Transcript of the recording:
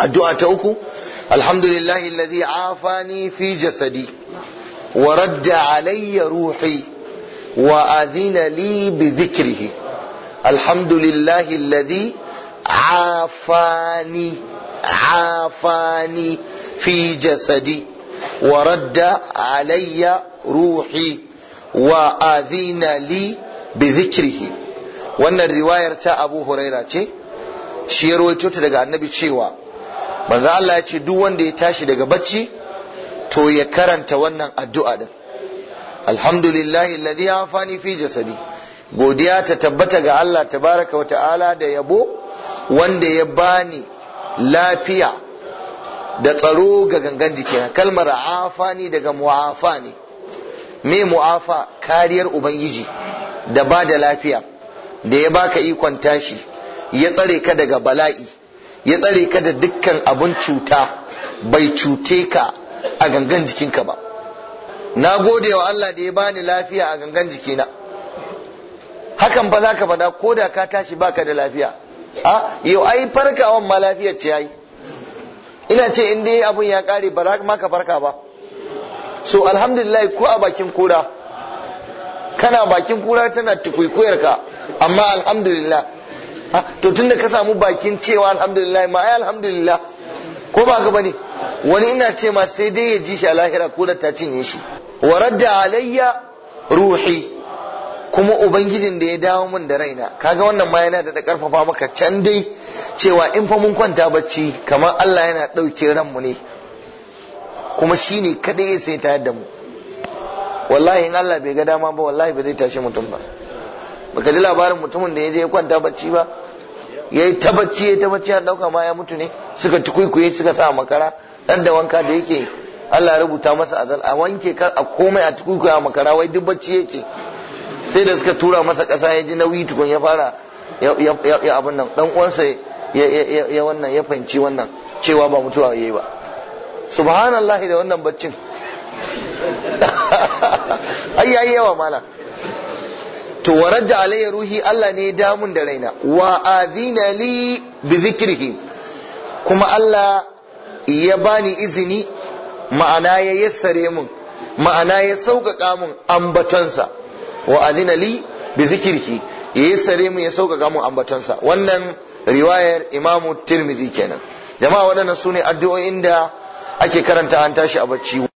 addu'a ta uku alhamdulillahi alladhi afani fi jasadi wa radda alayya ruhi wa adhina li bi dhikrihi alhamdulillahi alladhi afani afani fi jasadi wa radda alayya ruhi wa adhina li bi dhikrihi wannan riwayar ta Abu Huraira ce shi ya rawaito ta daga annabi cewa manzo Allah ya ce duk wanda ya tashi daga bacci to ya karanta wannan addu'a din alhamdulillahi alladhi afani fi jasadi godiya ta tabbata ga Allah tabaraka wa ta'ala da yabo wanda ya bani lafiya da tsaro ga gangan jikina kalmar afani daga mu'afa ne me mu'afa kariyar ubangiji da ba da lafiya da ya baka ikon tashi ya tsare ka daga bala'i ya tsare ka da dukkan abun cuta bai cute ka a gangan jikinka ba na gode wa Allah da ya bani lafiya a gangan jikina hakan ba za ka faɗa ko da ka tashi baka da lafiya a yau ai farkawan ma lafiyar ce yayi ina ce in dai abun ya kare ba za ma ka farka ba so alhamdulillah ko a bakin kura kana bakin kura tana tukuikuyar ka amma alhamdulillah to tunda ka samu bakin cewa alhamdulillah ma ai alhamdulillah ko ba ka bane wani ina ce ma sai dai ya ji shi a lahira ko da ta cinye shi wa radda alayya ruhi kuma ubangijin da ya dawo min da raina kaga wannan ma yana da karfafa maka can dai cewa in fa mun kwanta bacci kamar Allah yana ɗauke ranmu ne kuma shine kadai ya sai tayar da mu wallahi in Allah bai ga dama ba wallahi ba zai tashi mutum ba baka ji labarin mutumin da ya je ya kwanta bacci ba ya yi ta bacci ya ta bacci an dauka ma ya mutu ne suka tukuikuye suka sa makara dan da wanka da yake Allah ya rubuta masa azal a wanke kar a komai a tukuikuye a makara wai duk bacci yake sai da suka tura masa kasa ya ji nauyi tukun ya fara ya abin nan dan uwansa ya wannan ya fahimci wannan cewa ba mutuwa yayi ba subhanallahi da wannan baccin ai yayi yawa malam to waradda alayya ruhi Allah ne ya damun da raina wa adina li bi zikrihi kuma Allah ya bani izini ma'ana ya yassare mun ma'ana ya sauƙaƙa mun ambatonsa wa adina li bi zikrihi ya yassare mun ya sauƙaƙa mun ambatonsa wannan riwayar Imamu Tirmidhi kenan jama'a waɗannan sune addu'o'in da ake karanta an tashi a bacci